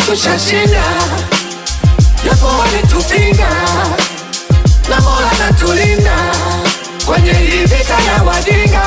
tushashinda, japo walitupinga, na Mola natulinda kwenye hii vita ya wajinga.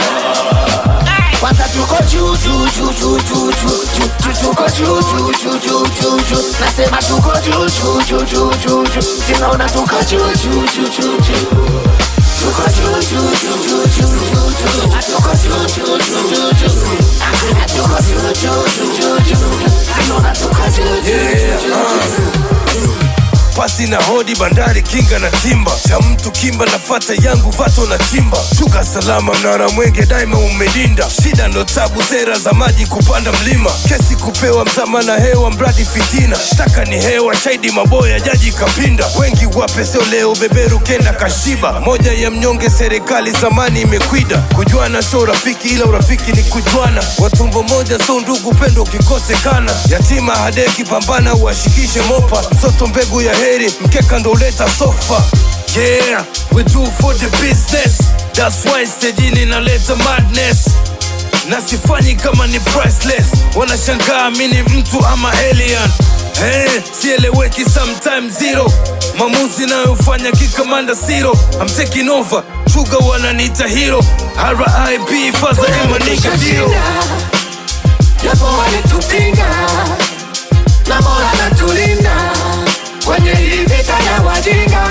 Kwanza tuko juu juu juu juu juu juu juu juu tuko juu juu juu juu juu juu nasema tuko juu juu juu juu juu juu sinaona tuko juu juu juu juu juu tuko juu juu juu juu juu juu juu tuko juu juu juu juu juu tuko juu juu juu juu juu sinaona tuko juu juu juu juu pasi na hodi bandari kinga na timba cha mtu kimba nafata yangu vato na chimba shuka salama mnara mwenge daima umedinda shida ndo tabu sera za maji kupanda mlima kesi kupewa mzama na hewa mradi fitina shtaka ni hewa shaidi maboya jaji kapinda wengi wape sio leo beberu kenda kashiba moja ya mnyonge serikali zamani imekwida kujuana sio urafiki ila urafiki ni kujuana watumbo moja so ndugu pendo ukikosekana yatima hadeki pambana uashikishe mopa msoto mbegu ya heri mkeka ndo uleta sofa yeah we do for the business that's why stejini naleta madness na sifanyi kama ni priceless wanashangaa mi ni mtu ama alien Hey, sieleweki sometime zero mamuzi nayofanya kikamanda siro I'm taking over chuga wananiita hero RIP faza emaniga dio tushashinda, japo walitupinga, na Mola natulinda kwenye hii vita ya wajinga.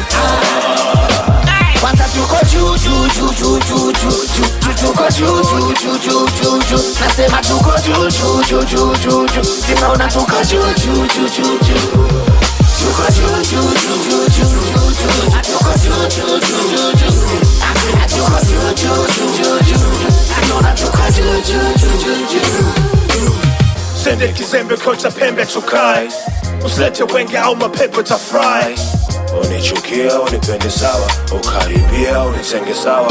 Kwanza tuko juu juu juu juu juu juu juu juu tuko juu juu juu juu juu juu nasema tuko juu juu juu juu juu juu sinaona tuko juu juu juu juu juu tuko juu juu juu juu juu juu juu tuko juu juu juu juu juu tuko juu juu juu juu juu sinaona tuko juu juu juu juu juu sende kizembe kocha pembe tukai usilete wenge au mapepo tafurahi unichukia unipende sawa ukaribia unitenge sawa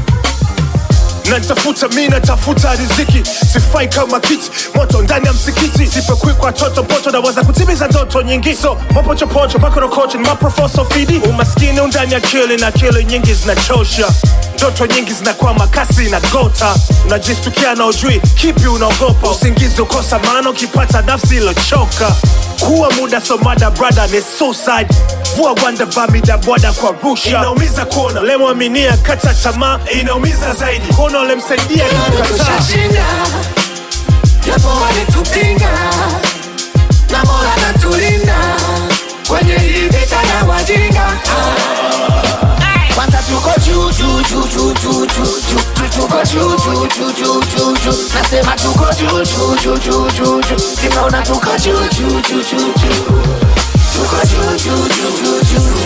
natafuta mi natafuta riziki sifai kama kiti moto ndani ya msikiti sipekwi kwa toto poto naweza kutimiza ndoto nyingi so mapochopocho makorokocho ni maprofoso fidi umaskini undani akili na akili nyingi zinachosha ndoto nyingi zinakwama kasi na gota unajistukia na ujui kipi unaogopa usingizi ukosa maana ukipata nafsi ilochoka kuwa muda somada brada ni suicide vua gwanda vamida bwada kwa rusha inaumiza kuona lemwaminia kata tamaa inaumiza zaidi kuona ulemsaidia kukataa tushashinda, japo walitupinga, na Mola natulinda kwenye hii vita ya wajinga. Kwanza tuko juu juu juu juu juu juu juu juu tuko juu juu juu juu juu juu nasema tuko juu juu juu juu juu juu sinaona tuko juu juu juu juu juu tuko juu juu juu juu juu